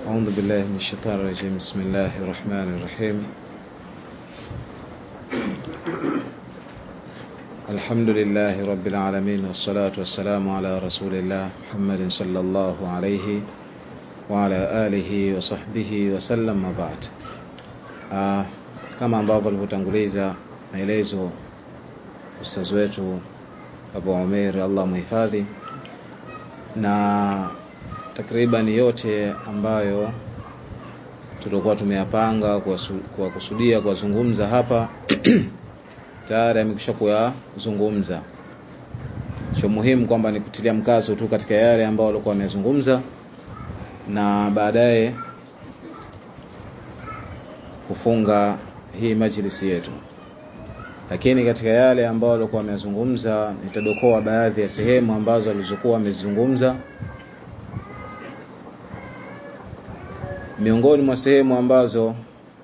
أعوذ بالله من الشيطان الرجيم بسم الله الرحمن الرحيم الحمد لله رب العالمين والصلاة والسلام على رسول الله محمد صلى الله عليه وعلى آله وصحبه وسلم وبعد uh, kama ambavyo alivyotanguliza maelezo ustazi wetu Abu Umair Allah muhifadhi na takriban yote ambayo tulikuwa tumeyapanga kwa kusudia kuwazungumza hapa tayari amekwisha kuyazungumza. Cha muhimu kwamba ni kutilia mkazo tu katika yale ambayo walikuwa wamezungumza na baadaye kufunga hii majlisi yetu. Lakini katika yale ambayo walikuwa wamezungumza nitadokoa baadhi ya sehemu ambazo walizokuwa wamezungumza miongoni mwa sehemu ambazo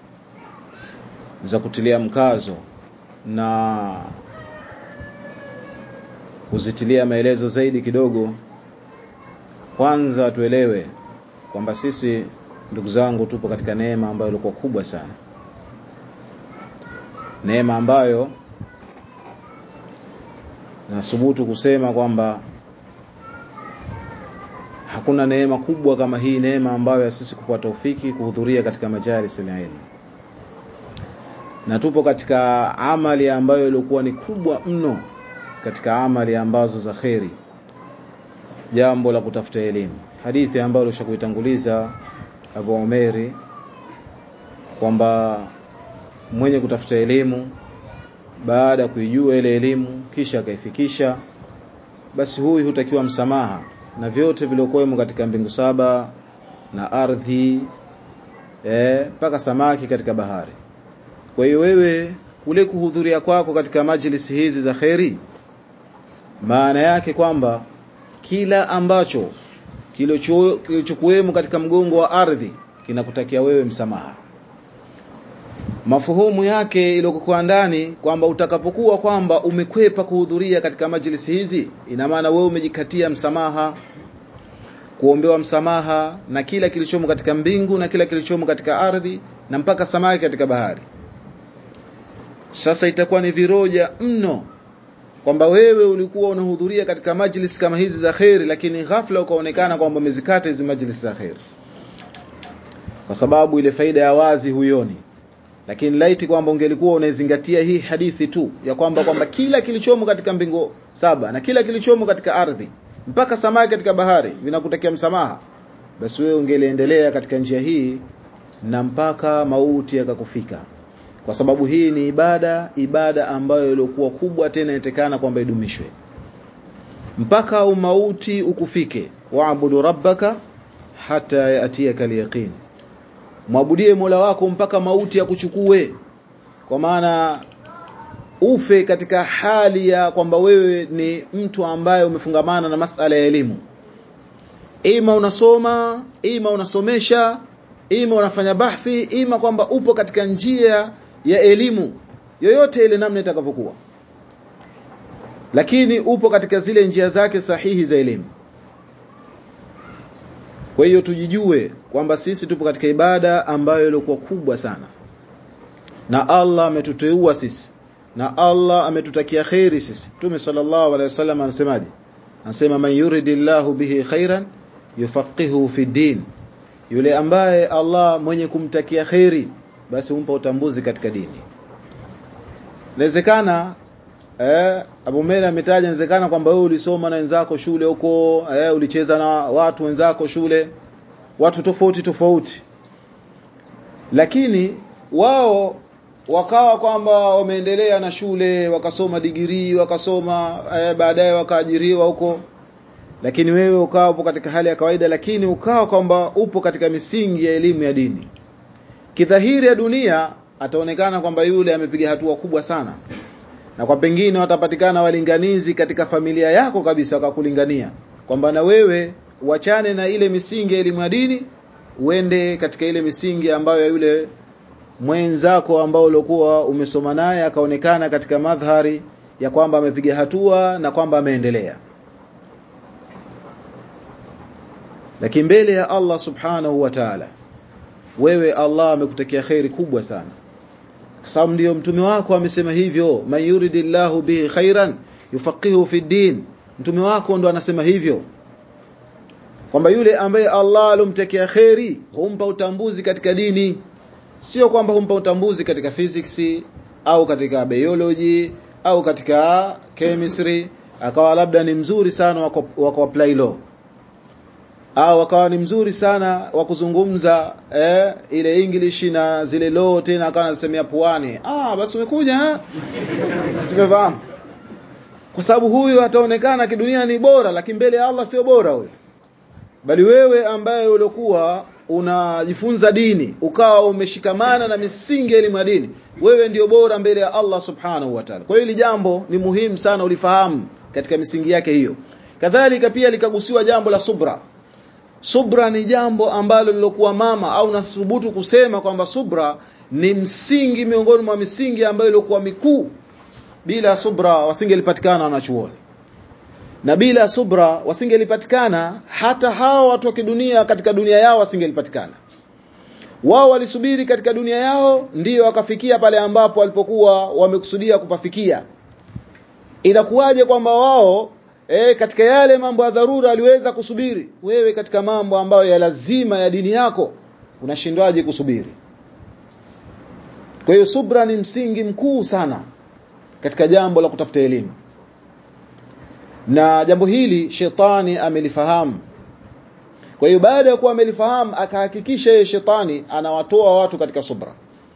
za kutilia mkazo na kuzitilia maelezo zaidi kidogo kwanza tuelewe kwamba sisi ndugu zangu tupo katika neema ambayo ilikuwa kubwa sana neema ambayo nathubutu kusema kwamba hakuna neema kubwa kama hii neema ambayo ya sisi kupata taufiki kuhudhuria katika majalis ya ilmu na tupo katika amali ambayo ilikuwa ni kubwa mno katika amali ambazo za kheri jambo la kutafuta elimu hadithi ambayo ulishakuitanguliza Abu Umeri kwamba mwenye kutafuta elimu baada ya kuijua ile elimu kisha akaifikisha basi huyu hutakiwa msamaha na vyote vilivyokuwemo katika mbingu saba na ardhi mpaka eh, samaki katika bahari kwa hiyo wewe kule kuhudhuria kwako katika majlisi hizi za kheri maana yake kwamba kila ambacho kilichokuwemo katika mgongo wa ardhi kinakutakia wewe msamaha mafuhumu yake iliyokuwa ndani kwamba utakapokuwa kwamba umekwepa kuhudhuria katika majlisi hizi ina maana wewe umejikatia msamaha kuombewa msamaha na kila kilichomo katika mbingu na kila kilichomo katika ardhi na mpaka samaki katika bahari sasa itakuwa ni viroja mno kwamba wewe ulikuwa unahudhuria katika majlis kama hizi za kheri lakini ghafla ukaonekana kwamba umezikata hizi majlis za kheri kwa sababu ile faida ya wazi huyoni lakini laiti kwamba ungelikuwa unaizingatia hii hadithi tu ya kwamba kwamba kila kilichomo katika mbingu saba na kila kilichomo katika ardhi mpaka samaki katika bahari vinakutakia msamaha basi wewe ungeliendelea katika njia hii na mpaka mauti yakakufika kwa sababu hii ni ibada ibada ambayo ilikuwa kubwa tena inatekana kwamba idumishwe mpaka umauti ukufike waabudu rabbaka hata yatiyaka alyaqin mwabudie Mola wako mpaka mauti ya kuchukue kwa maana ufe katika hali ya kwamba wewe ni mtu ambaye umefungamana na masala ya elimu ima unasoma ima unasomesha ima unafanya bahthi ima kwamba upo katika njia ya elimu yoyote ile namna itakavyokuwa lakini upo katika zile njia zake sahihi za elimu kwa hiyo tujijue kwamba sisi tupo katika ibada ambayo ilikuwa kubwa sana na Allah ametuteua sisi na Allah ametutakia khairi sisi Mtume sallallahu alaihi wasallam anasemaje anasema man yuridillahu bihi khairan yufaqihu fi din yule ambaye Allah mwenye kumtakia khairi basi humpa utambuzi katika dini inawezekana eh Abu Mera ametaja inawezekana kwamba wewe ulisoma na wenzako shule huko eh ulicheza na watu wenzako shule watu tofauti tofauti lakini wao wakawa kwamba wameendelea na shule wakasoma digrii wakasoma eh, baadaye wakaajiriwa huko lakini wewe ukawa upo katika hali ya kawaida lakini ukawa kwamba upo katika misingi ya elimu ya dini kidhahiri ya dunia ataonekana kwamba yule amepiga hatua kubwa sana na kwa pengine watapatikana walinganizi katika familia yako kabisa wakakulingania kwamba na wewe uachane na ile misingi ya elimu ya dini uende katika ile misingi ambayo yule mwenzako ambao uliokuwa umesoma naye akaonekana katika madhari ya kwamba amepiga hatua na kwamba ameendelea lakini mbele ya Allah subhanahu wa ta'ala wewe Allah amekutekea khairi kubwa sana kwa sababu ndio mtume wako amesema hivyo man yuridillahu bihi khairan yufaqihu fi din mtume wako ndo anasema hivyo kwamba yule ambaye Allah alomtekea khairi humpa utambuzi katika dini sio kwamba humpa utambuzi katika physics au katika biology au katika chemistry akawa labda ni mzuri sana wa apply law au akawa ni mzuri sana wa kuzungumza eh, ile English na zile law tena akawa anasemea puani ah basi umekuja simefahamu kwa sababu huyu ataonekana kidunia ni bora lakini mbele ya Allah sio bora huyo bali wewe ambaye uliokuwa unajifunza dini ukawa umeshikamana na misingi ya elimu ya dini wewe ndio bora mbele ya Allah subhanahu wa ta'ala kwa hiyo hili jambo ni muhimu sana ulifahamu katika misingi yake hiyo kadhalika pia likagusiwa jambo la subra subra ni jambo ambalo lilokuwa mama au nathubutu kusema kwamba subra ni msingi miongoni mwa misingi ambayo ilikuwa mikuu bila subra wasingelipatikana wanachuoni na bila subra wasingelipatikana hata hawa watu wa kidunia katika dunia yao wasingelipatikana wao walisubiri katika dunia yao ndiyo wakafikia pale ambapo walipokuwa wamekusudia kupafikia inakuwaje kwamba wao e, katika yale mambo ya dharura aliweza kusubiri wewe katika mambo ambayo ya lazima ya dini yako unashindwaje kusubiri kwa hiyo subra ni msingi mkuu sana katika jambo la kutafuta elimu na jambo hili shetani amelifahamu kwa hiyo baada ya kuwa amelifahamu akahakikisha yeye shetani anawatoa watu katika subra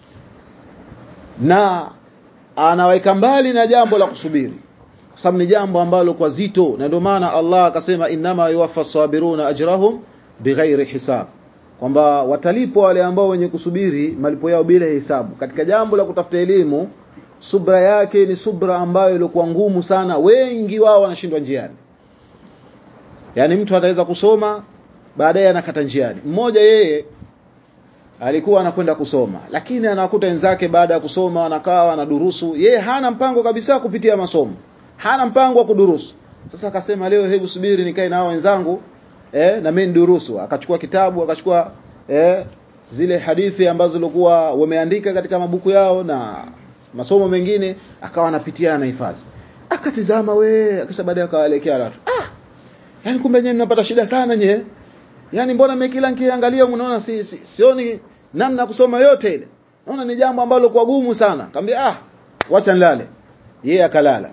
na anaweka mbali na jambo la kusubiri kwa sababu ni jambo ambalo kwa zito na ndio maana Allah akasema inama yuwaffa sabiruna ajrahum bighairi hisab kwamba watalipwa wale ambao wenye kusubiri malipo yao bila hisabu katika jambo la kutafuta elimu subra yake ni subra ambayo ilikuwa ngumu sana wengi wao wanashindwa njiani yani mtu ataweza kusoma baadaye anakata njiani mmoja yeye alikuwa anakwenda kusoma lakini anakuta wenzake baada ya kusoma wanakaa wanadurusu yeye hana mpango kabisa kupitia masomo hana mpango wa kudurusu sasa akasema leo hebu subiri nikae na wenzangu eh na mimi nidurusu akachukua kitabu akachukua eh zile hadithi ambazo zilikuwa wameandika katika mabuku yao na masomo mengine akawa anapitia na hifadhi akatizama we akisha baadaye akawaelekea watu ah yani kumbe nyenye mnapata shida sana nye yani mbona mimi kila nikiangalia mnaona si, si, sioni namna kusoma yote ile naona ni jambo ambalo kwa gumu sana akamwambia ah wacha nilale yeye akalala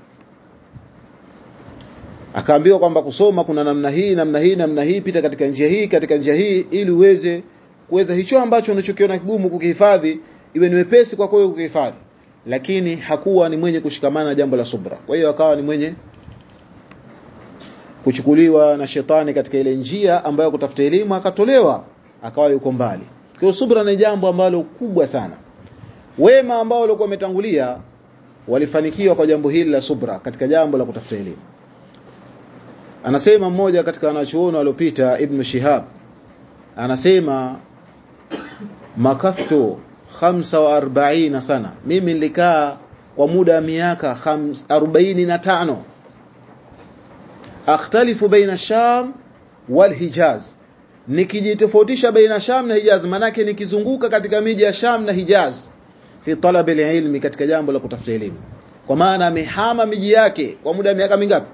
akaambiwa kwamba kusoma kuna namna hii namna hii namna hii pita katika njia hii katika njia hii ili uweze kuweza hicho ambacho unachokiona kigumu kukihifadhi iwe ni wepesi kwa kwako kukihifadhi lakini hakuwa ni mwenye kushikamana na jambo la subra kwa hiyo akawa ni mwenye kuchukuliwa na shetani katika ile njia ambayo kutafuta elimu akatolewa akawa yuko mbali kwa hiyo subra ni jambo ambalo kubwa sana wema ambao walikuwa wametangulia walifanikiwa kwa jambo hili la subra katika jambo la kutafuta elimu anasema mmoja katika wanachuoni waliopita ibn Shihab anasema makaftu 45 sana mimi nilikaa kwa muda wa miaka 45 akhtalifu baina Sham wal Hijaz nikijitofautisha baina Sham na Hijaz manake nikizunguka katika miji ya Sham na Hijaz fi talab ilmi katika jambo la kutafuta elimu kwa maana amehama miji yake kwa muda wa miaka mingapi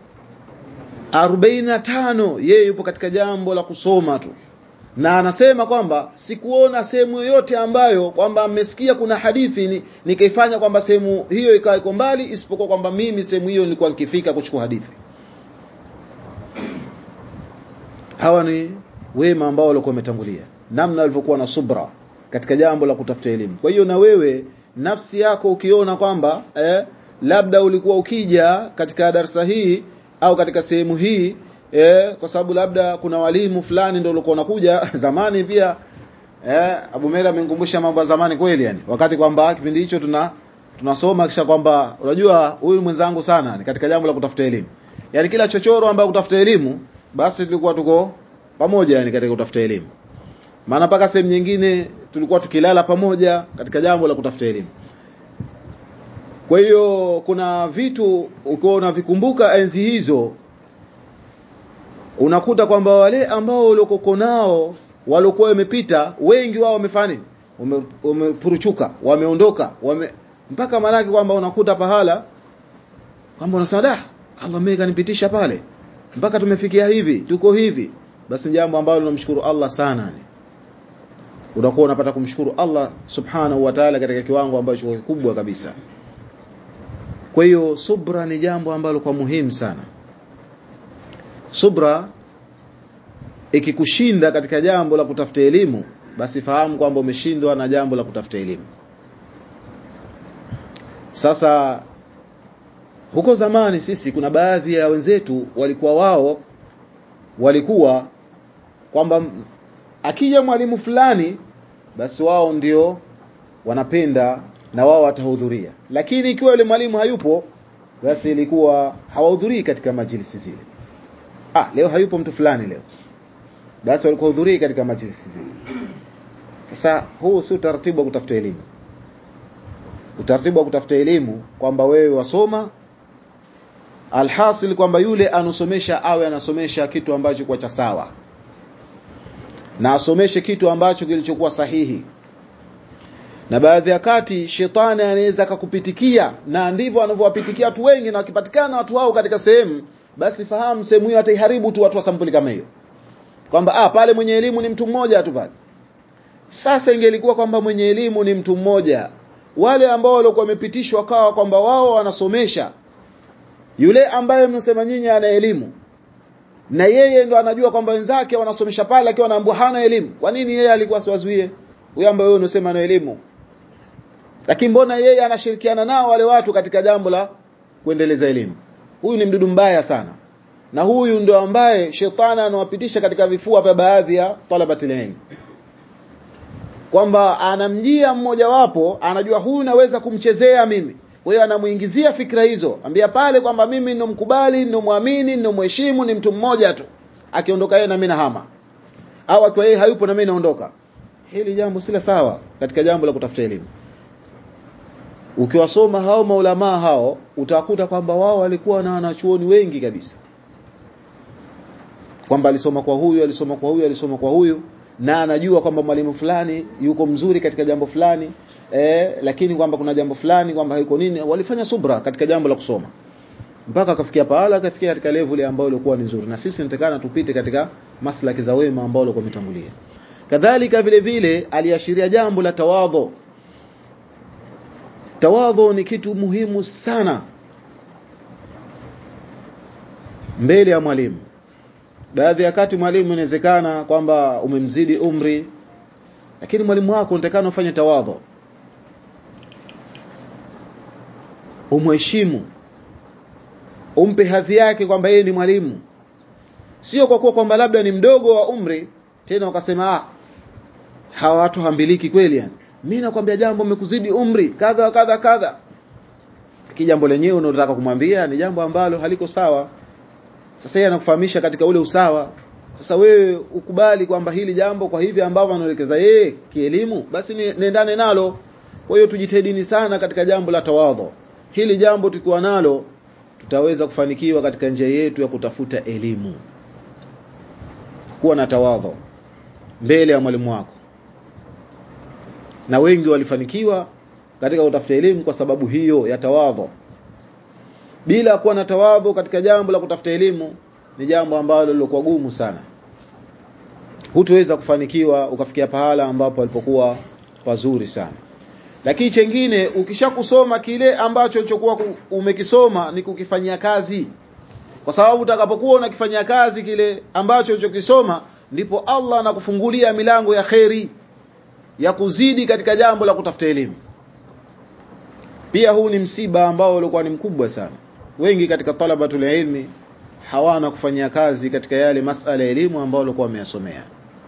45 yeye yupo katika jambo la kusoma tu na anasema kwamba sikuona sehemu yoyote ambayo kwamba mmesikia kuna hadithi ni, nikaifanya kwamba sehemu hiyo ikawa iko mbali isipokuwa kwamba mimi sehemu hiyo nilikuwa nikifika kuchukua hadithi hawa ni wema ambao walikuwa wametangulia namna walivyokuwa na subra katika jambo la kutafuta elimu kwa hiyo na wewe nafsi yako ukiona kwamba eh, labda ulikuwa ukija katika darasa hii au katika sehemu hii eh, kwa sababu labda kuna walimu fulani ndio walikuwa wanakuja zamani pia eh, Abu Mera amenikumbusha mambo ya zamani kweli yani wakati kwamba kipindi hicho tuna tunasoma kisha kwamba unajua huyu mwenzangu sana ni katika jambo la kutafuta elimu yani kila chochoro ambayo kutafuta elimu basi tulikuwa tuko pamoja yani katika kutafuta elimu maana mpaka sehemu nyingine tulikuwa tukilala pamoja katika jambo la kutafuta elimu kwa hiyo kuna vitu ukiwa unavikumbuka enzi hizo unakuta kwamba wale ambao waliokoko nao waliokuwa wamepita wengi wao wamefanya wamepuruchuka wameondoka wame mpaka manake kwamba unakuta pahala kwamba unasema da Allah mimi kanipitisha pale mpaka tumefikia hivi tuko hivi basi jambo ambalo tunamshukuru Allah sana ni unakuwa unapata kumshukuru Allah subhanahu wa ta'ala katika kiwango ambacho kikubwa kabisa kwa hiyo subra ni jambo ambalo kwa muhimu sana subra ikikushinda katika jambo la kutafuta elimu basi fahamu kwamba umeshindwa na jambo la kutafuta elimu sasa huko zamani sisi kuna baadhi ya wenzetu walikuwa wao walikuwa kwamba akija mwalimu fulani basi wao ndio wanapenda na wao watahudhuria lakini ikiwa yule mwalimu hayupo basi ilikuwa hawahudhurii katika majlisi zile ah leo hayupo mtu fulani leo basi walikuwa hudhurii katika majlisi zile sasa huu si utaratibu wa kutafuta elimu utaratibu wa kutafuta elimu kwamba wewe wasoma alhasil kwamba yule anusomesha awe anasomesha kitu ambacho kwa cha sawa na asomeshe kitu ambacho kilichokuwa sahihi na baadhi ya kati shetani anaweza akakupitikia na ndivyo anavyowapitikia watu wengi na wakipatikana watu wao katika sehemu basi fahamu sehemu hiyo ataiharibu tu watu wa sampuli kama hiyo kwamba ah pale mwenye elimu ni mtu mmoja tu pale sasa ingelikuwa kwamba mwenye elimu ni mtu mmoja wale ambao walikuwa wamepitishwa kawa kwamba wao wanasomesha yule ambaye mnasema nyinyi ana elimu na yeye ndo anajua kwamba wenzake wanasomesha pale akiwa anaambia hana elimu kwa nini yeye alikuwa siwazuie huyo ambaye wewe unasema ana elimu lakini mbona yeye anashirikiana nao wale watu katika jambo la kuendeleza elimu huyu ni mdudu mbaya sana na huyu ndio ambaye shetani anawapitisha katika vifua vya baadhi ya talabatil ilm kwamba anamjia mmoja wapo anajua huyu naweza kumchezea mimi kwa hiyo anamuingizia fikra hizo ambia pale kwamba mimi ninomkubali ninomwamini ninomheshimu ni mtu mmoja tu akiondoka yeye na mimi nahama au akiwa yeye hayupo na mimi naondoka hili jambo sila sawa katika jambo la kutafuta elimu ukiwasoma hao maulamaa hao utakuta kwamba wao walikuwa na wanachuoni wengi kabisa kwamba alisoma kwa huyu alisoma kwa huyu alisoma kwa huyu na anajua kwamba mwalimu fulani yuko mzuri katika jambo fulani eh, lakini kwamba kuna jambo fulani kwamba haiko nini walifanya subra katika jambo la kusoma mpaka akafikia pahala akafikia katika level ambayo ilikuwa ni nzuri na sisi nitakana tupite katika maslaki za wema ambao walikuwa wametangulia kadhalika vile vile aliashiria jambo la tawadhu tawadhu ni kitu muhimu sana mbele ya mwalimu baadhi ya kati mwalimu inawezekana kwamba umemzidi umri lakini mwalimu wako unatakana ufanye tawadhu umheshimu umpe hadhi yake kwamba yeye ni mwalimu sio kwa kuwa kwamba labda ni mdogo wa umri tena wakasema ah hawa watu hambiliki kweli yani mimi nakwambia jambo umekuzidi umri kadha kadha kadha kijambo lenyewe unalotaka kumwambia ni jambo ambalo haliko sawa sasa yeye anakufahamisha katika ule usawa sasa wewe ukubali kwamba hili jambo kwa hivi ambavyo anaelekeza yeye kielimu basi niendane nalo kwa hiyo tujitahidini sana katika jambo la tawadhu hili jambo tukiwa nalo tutaweza kufanikiwa katika njia yetu ya kutafuta elimu kuwa na tawadhu mbele ya mwalimu wako na wengi walifanikiwa katika kutafuta elimu kwa sababu hiyo ya tawadhu bila kuwa na tawadhu katika jambo la kutafuta elimu ni jambo ambalo lilikuwa gumu sana hutoweza kufanikiwa ukafikia pahala ambapo alipokuwa pazuri sana lakini chengine ukishakusoma kile ambacho ulichokuwa umekisoma ni kukifanyia kazi kwa sababu utakapokuwa unakifanyia kazi kile ambacho ulichokisoma ndipo Allah anakufungulia milango ya kheri ya kuzidi katika jambo la kutafuta elimu pia huu ni msiba ambao ulikuwa ni mkubwa sana wengi katika talabatul ilmi hawana kufanyia kazi katika yale masala ya elimu ambayo walikuwa wameyasomea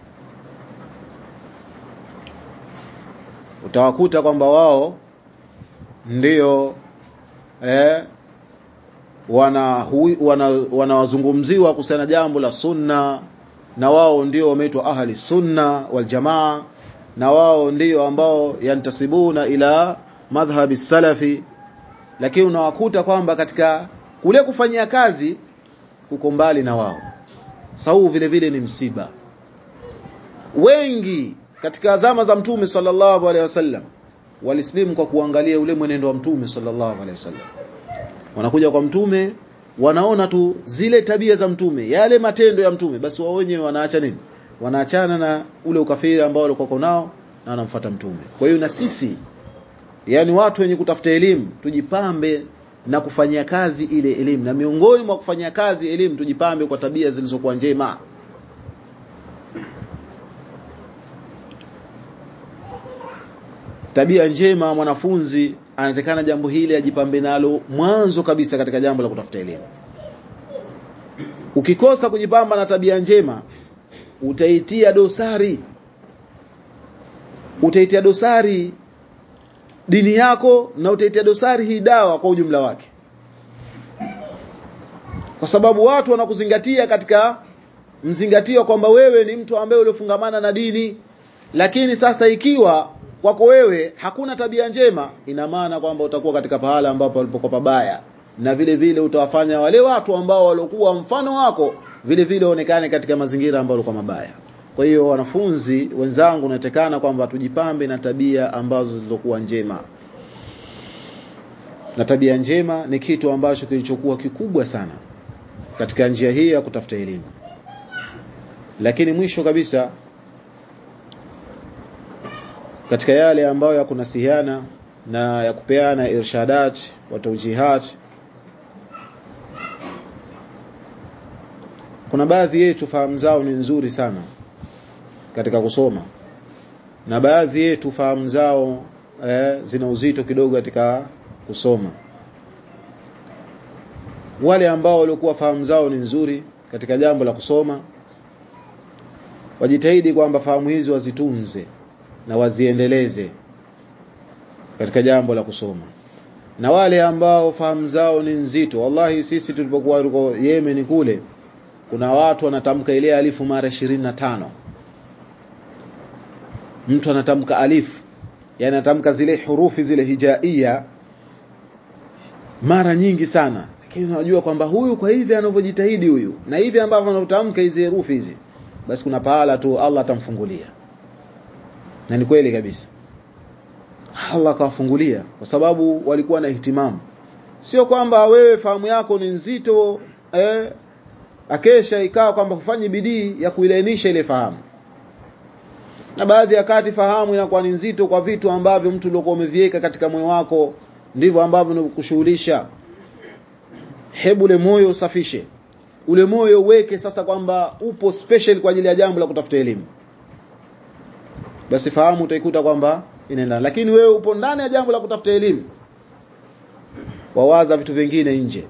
utawakuta kwamba wao ndio eh, wana wanawazungumziwa wana kuhusiana jambo la sunna na wao ndio wameitwa ahli sunna wal jamaa na wao ndio ambao yantasibuna ila madhhabi salafi lakini unawakuta kwamba katika kule kufanyia kazi kuko mbali na wao sau vile vile ni msiba wengi katika zama za mtume sallallahu alaihi wasallam walislimu kwa kuangalia ule mwenendo wa mtume sallallahu alaihi wasallam wanakuja kwa mtume wanaona tu zile tabia za mtume yale matendo ya mtume basi wao wenyewe wanaacha nini wanaachana na ule ukafiri ambao walikuwa nao na wanamfuata mtume kwa hiyo na sisi yani watu wenye kutafuta elimu tujipambe na kufanyia kazi ile elimu na miongoni mwa kufanyia kazi elimu tujipambe kwa tabia zilizokuwa njema tabia njema mwanafunzi anatakana jambo hili ajipambe nalo mwanzo kabisa katika jambo la kutafuta elimu ukikosa kujipamba na tabia njema utaitia dosari utaitia dosari dini yako na utaitia dosari hii dawa kwa ujumla wake kwa sababu watu wanakuzingatia katika mzingatio kwamba wewe ni mtu ambaye uliofungamana na dini lakini sasa ikiwa kwako wewe hakuna tabia njema ina maana kwamba utakuwa katika pahala ambapo walipokuwa pabaya na vile vile utawafanya wale watu ambao waliokuwa mfano wako vile vile onekane katika mazingira ambayo yalikuwa mabaya kwa hiyo wanafunzi wenzangu natekana kwamba tujipambe na tabia ambazo zilizokuwa njema na tabia njema ni kitu ambacho kilichokuwa kikubwa sana katika njia hii ya kutafuta elimu lakini mwisho kabisa katika yale ambayo ya kunasihiana na ya kupeana irshadat wa tawjihat kuna baadhi yetu fahamu zao ni nzuri sana katika kusoma na baadhi yetu fahamu zao eh, zina uzito kidogo katika kusoma wale ambao walikuwa fahamu zao ni nzuri katika jambo la kusoma wajitahidi kwamba fahamu hizi wazitunze na waziendeleze katika jambo la kusoma na wale ambao fahamu zao ni nzito wallahi sisi tulipokuwa tuko Yemen kule kuna watu wanatamka ile alifu mara 25 mtu anatamka alifu yani anatamka zile hurufi zile hijaia mara nyingi sana lakini unajua kwamba huyu kwa hivi anavyojitahidi huyu na hivi ambavyo anatamka hizi herufi hizi basi kuna pahala tu Allah atamfungulia na ni kweli kabisa Allah akawafungulia kwa sababu walikuwa na ihtimamu sio kwamba wewe fahamu yako ni nzito eh, akesha ikawa kwamba kufanya bidii ya kuilainisha ile fahamu na baadhi ya kati fahamu inakuwa ni nzito kwa vitu ambavyo mtu uliokuwa umeviweka katika moyo wako ndivyo ambavyo vinakushughulisha hebu ule moyo usafishe ule moyo uweke sasa kwamba upo special kwa ajili ya jambo la kutafuta elimu basi fahamu utaikuta kwamba inaenda lakini wewe upo ndani ya jambo la kutafuta elimu wawaza vitu vingine nje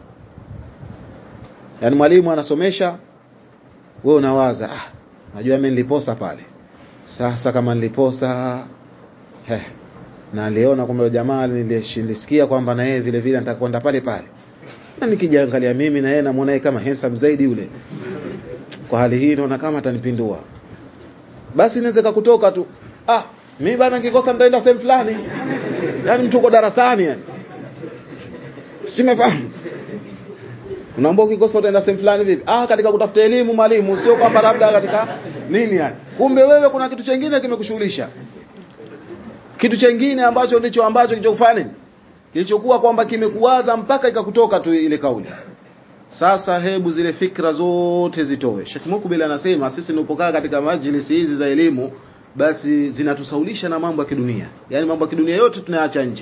yani mwalimu anasomesha wewe unawaza ah najua mimi niliposa pale sasa kama niliposa he na aliona kwamba jamaa nilisikia kwamba na yeye vile vile nitakwenda pale pale na nikijiangalia mimi na yeye namuona yeye kama handsome zaidi yule kwa hali hii naona kama atanipindua basi inaweza kutoka tu ah mimi bana nikikosa nitaenda sehemu fulani yani mtu uko darasani yani simefahamu unaomba ukikosa utaenda sehemu fulani vipi ah katika kutafuta elimu mwalimu sio kwamba labda katika nini yani kumbe wewe kuna kitu chengine kimekushughulisha kitu chengine ambacho ndicho ambacho kilichokufanya nini kilichokuwa kwamba kimekuwaza mpaka ikakutoka tu ile kauli sasa hebu zile fikra zote zitoe Sheikh Mukbil anasema sisi tunapokaa katika majlisi hizi za elimu basi zinatusaulisha na mambo ya kidunia yani mambo ya kidunia yote tunaacha nje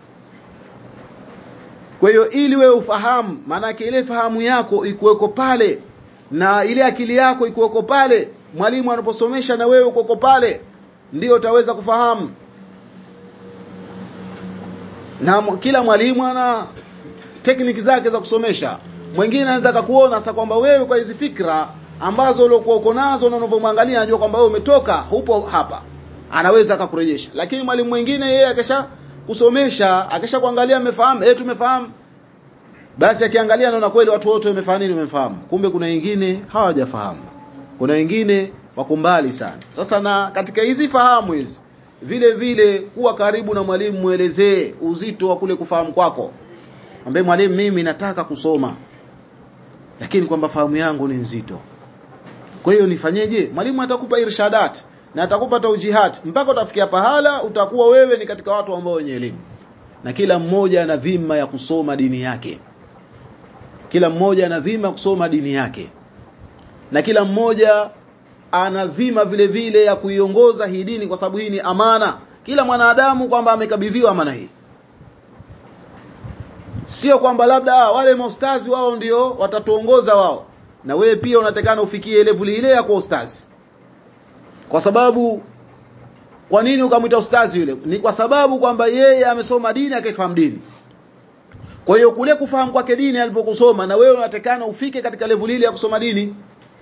kwa hiyo ili wewe ufahamu maana ile fahamu yako ikuweko pale na ile akili yako ikuweko pale mwalimu anaposomesha na wewe uko pale ndio utaweza kufahamu na kila mwalimu ana tekniki zake za kusomesha mwingine anaweza akakuona sasa kwamba wewe kwa hizi fikra ambazo uliokuwa uko nazo na unavyomwangalia anajua kwamba wewe umetoka hupo hapa anaweza akakurejesha lakini mwalimu mwingine yeye akisha kusomesha akisha kuangalia amefahamu eh tumefahamu basi akiangalia anaona kweli watu wote wamefahamu nini wamefahamu kumbe kuna wengine hawajafahamu kuna wengine wako mbali sana sasa na katika hizi fahamu hizi vile vile kuwa karibu na mwalimu muelezee uzito wa kule kufahamu kwako ambaye mwalimu mimi nataka kusoma lakini kwamba fahamu yangu ni nzito kwa hiyo nifanyeje mwalimu atakupa irshadat na atakupa taujihat mpaka utafikia pahala utakuwa wewe ni katika watu ambao wenye elimu na kila mmoja ana dhima ya kusoma dini yake kila mmoja ana dhima ya kusoma dini yake na kila mmoja ana dhima vile vile ya kuiongoza hii dini kwa sababu hii ni amana kila mwanadamu kwamba amekabidhiwa amana hii sio kwamba labda ah, wale maustazi wao ndio watatuongoza wao na wewe pia unatakana ufikie level ile ya kuwa ustazi kwa sababu kwa nini ukamwita ustazi yule ni kwa sababu kwamba yeye amesoma dini akaifahamu dini kwa hiyo kule kufahamu kwake dini alivyokusoma na wewe unatakana ufike katika level ile ya kusoma dini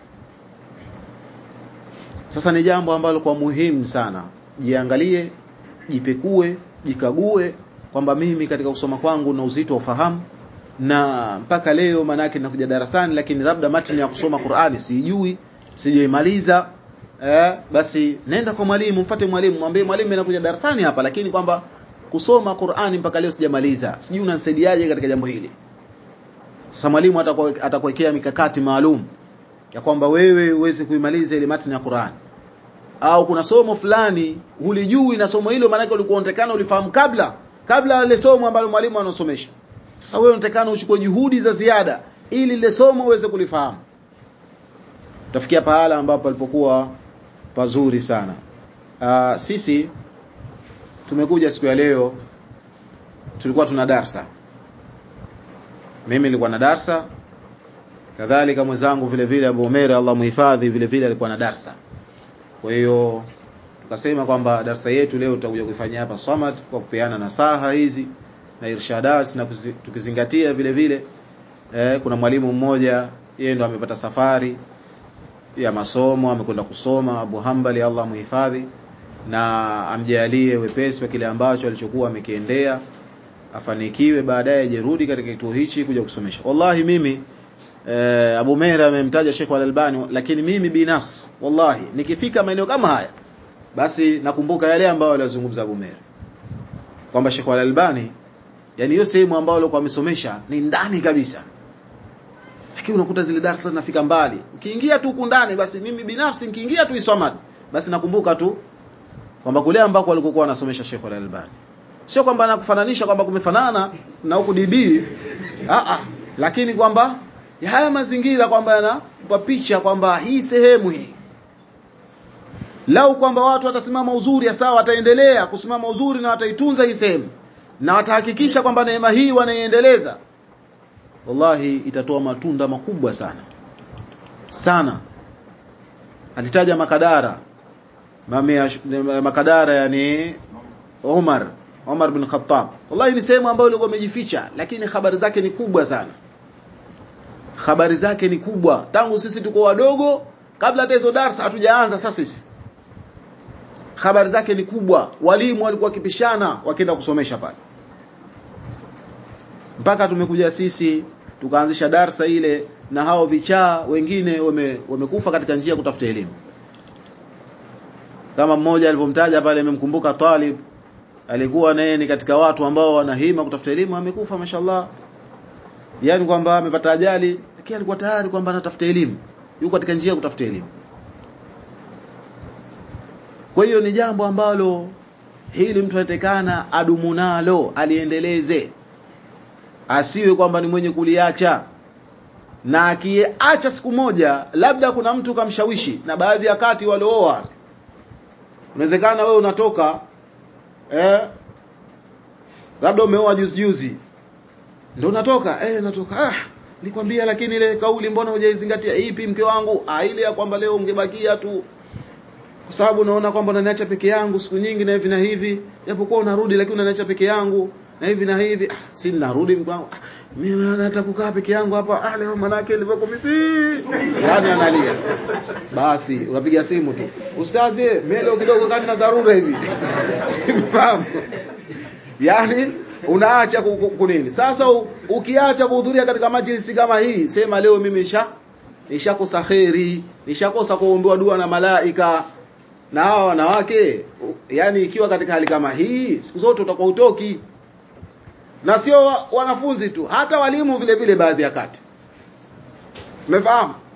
sasa ni jambo ambalo kwa muhimu sana jiangalie jipekue jikague kwamba mimi katika kusoma kwangu na uzito wa ufahamu na mpaka leo manake nakuja darasani lakini labda matini ya kusoma Qur'ani sijui sijaimaliza eh, basi nenda kwa mwalimu mfuate mwalimu mwambie mwalimu nakuja darasani hapa lakini kwamba kusoma Qur'ani mpaka leo sijamaliza sijui unanisaidiaje katika jambo hili sasa mwalimu atakuwekea mikakati maalum ya kwamba wewe uweze kuimaliza ile matini ya Qur'ani au kuna somo fulani hulijui na somo hilo maana ulikuwa unatakana ulifahamu kabla kabla ile somo ambalo mwalimu anasomesha sasa wewe unatakana uchukue juhudi za ziada ili ile somo uweze kulifahamu utafikia pahala ambapo alipokuwa pazuri sana Aa, sisi tumekuja siku ya leo tulikuwa tuna darsa mimi nilikuwa na darsa kadhalika mwenzangu vile vile Abu Umair Allah muhifadhi vile vile alikuwa na darsa kwa hiyo tukasema kwamba darsa yetu leo tutakuja kuifanyia hapa Samad kwa kupeana nasaha hizi na irshadat na kuzi, tukizingatia vile vile eh, kuna mwalimu mmoja yeye ndo amepata safari ya masomo amekwenda kusoma Abu Hambali Allah muhifadhi na amjalie wepesi wa kile ambacho alichokuwa amekiendea afanikiwe baadaye ajerudi katika kituo hichi kuja kusomesha wallahi mimi eh, Abu Mera amemtaja Sheikh Al-Albani lakini mimi binafsi wallahi nikifika maeneo kama haya basi nakumbuka yale ambayo alizungumza Abu Mera kwamba Sheikh Al-Albani yani hiyo sehemu ambayo alikuwa amesomesha ni ndani kabisa lakini unakuta zile darasa zinafika mbali ukiingia tu huku ndani basi mimi binafsi nikiingia tu Iswamad basi nakumbuka tu kwamba kule ambako alikokuwa anasomesha Sheikh Al-Albani sio kwamba nakufananisha kwamba kumefanana na huku DB a a lakini kwamba ya haya mazingira kwamba yanapa picha kwamba hii sehemu hii lau kwamba watu watasimama uzuri ya sawa wataendelea kusimama uzuri na wataitunza hii sehemu na watahakikisha kwamba neema hii wanaiendeleza wallahi itatoa matunda makubwa sana sana alitaja makadara mamia makadara yani Umar Umar bin Khattab wallahi ni sehemu ambayo ilikuwa imejificha lakini habari zake ni kubwa sana habari zake ni kubwa tangu sisi tuko wadogo kabla hata hizo darasa hatujaanza sasa sisi habari zake ni kubwa walimu walikuwa wakipishana wakienda kusomesha pale mpaka tumekuja sisi tukaanzisha darsa ile na hao vichaa wengine wame, wamekufa katika njia ya kutafuta elimu kama mmoja alivyomtaja pale amemkumbuka Talib alikuwa naye ni katika watu ambao wanahima kutafuta elimu amekufa mashallah yani kwamba amepata ajali lakini alikuwa tayari kwamba anatafuta elimu yuko katika njia ya kutafuta elimu kwa hiyo ni jambo ambalo hili mtu anatekana adumu nalo aliendeleze asiwe kwamba ni mwenye kuliacha na akiacha siku moja labda kuna mtu kamshawishi na baadhi ya kati waliooa inawezekana wewe unatoka eh labda umeoa juzi juzi ndio unatoka eh natoka ah nikwambia lakini ile kauli mbona hujaizingatia ipi mke wangu ah ile ya kwamba leo ungebakia tu kwa sababu unaona kwamba unaniacha peke yangu siku nyingi na hivi na hivi japokuwa unarudi lakini unaniacha peke yangu na hivi na hivi ah, si narudi mkwangu ah, mimi nataka kukaa peke yangu hapa ah leo manake nilivyo misi yani analia basi unapiga simu tu ustazi mimi leo kidogo kani na dharura hivi simfahamu yani unaacha kunini sasa ukiacha kuhudhuria katika majlisi kama hii sema leo mimi nisha nishakosa kheri nishakosa kuombewa dua na malaika na hawa wanawake yani ikiwa katika hali kama hii siku zote utakuwa utoki na sio wanafunzi tu hata walimu vile vile baadhi ya kati umefahamu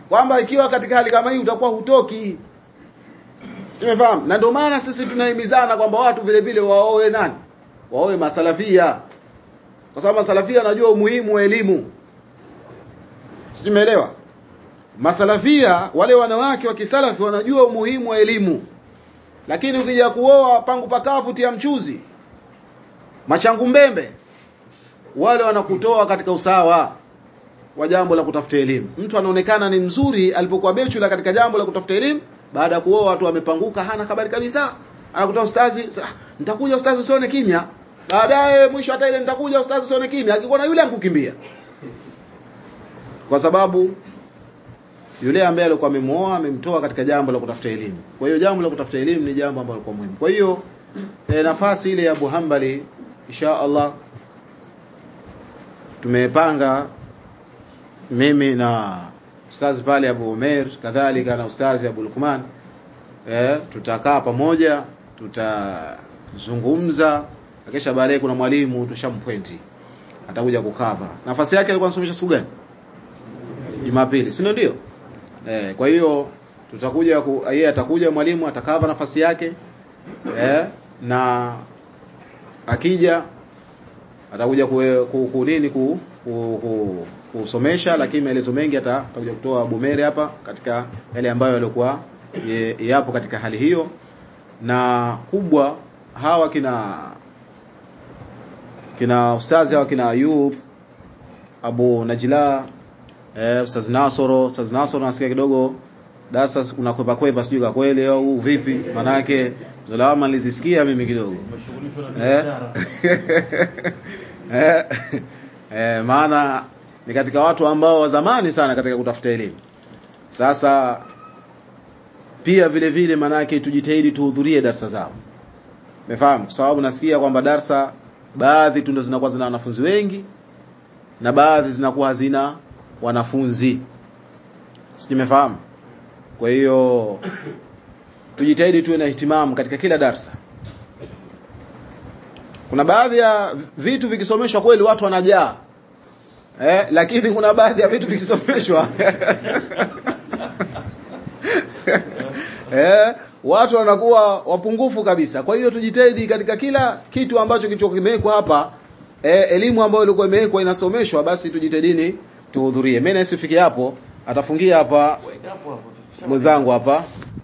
kwamba ikiwa katika hali kama hii utakuwa hutoki tumefahamu na ndio maana sisi tunahimizana kwamba watu vile vile waoe nani waoe masalafia kwa sababu masalafia anajua umuhimu wa elimu tumeelewa masalafia wale wanawake wa kisalafi wanajua umuhimu wa elimu lakini ukija kuoa pangu pakavu tia mchuzi machangu mbembe wale wanakutoa katika usawa wa jambo la kutafuta elimu mtu anaonekana ni mzuri alipokuwa bechula katika jambo la kutafuta elimu baada ya kuoa watu wamepanguka hana habari kabisa anakutoa ustazi nitakuja ustazi usione kimya baadaye mwisho hata ile nitakuja ustazi usione kimya akikuona yule ankukimbia kwa sababu yule ambaye alikuwa amemuoa amemtoa katika jambo la kutafuta elimu kwa hiyo jambo la kutafuta elimu ni jambo ambalo kwa muhimu kwa hiyo e, nafasi ile ya Abu Hanbali insha Allah tumepanga mimi na ustazi pale Abu Umer kadhalika na ustazi Abu Lukman eh tutakaa pamoja tutazungumza kisha baadaye kuna mwalimu tushampwenti atakuja kukava nafasi yake alikuwa anasomesha siku gani Jumapili si ndio eh kwa hiyo tutakuja yeye atakuja mwalimu atakava nafasi yake eh na akija atakuja ku, ku, ku nini ku, ku, ku kusomesha lakini maelezo mengi atakuja kutoa Bumere hapa katika yale ambayo yalikuwa yapo katika hali hiyo na kubwa hawa kina kina ustazi hawa kina Ayub Abu Najla eh, ustaz Nasoro ustaz Nasoro nasikia kidogo darasa unakwepa kwepa sijui kwa kweli au vipi manake zalama nilizisikia mimi kidogo eh eh, eh maana ni katika watu ambao wa zamani sana katika kutafuta elimu sasa pia vile vile manake tujitahidi tuhudhurie darasa zao umefahamu kwa sababu nasikia kwamba darasa baadhi tu ndo zinakuwa zina wanafunzi wengi na baadhi zinakuwa hazina wanafunzi simefahamu kwa hiyo tujitahidi tuwe na ihtimamu katika kila darsa kuna baadhi ya vitu vikisomeshwa kweli watu wanajaa eh, lakini kuna baadhi ya vitu vikisomeshwa eh, watu wanakuwa wapungufu kabisa kwa hiyo tujitahidi katika kila kitu ambacho kilichokuwa kimewekwa hapa eh, elimu ambayo ilikuwa imewekwa inasomeshwa basi tujitahidini tuhudhurie mimi nasifikia hapo atafungia hapa mwenzangu hapa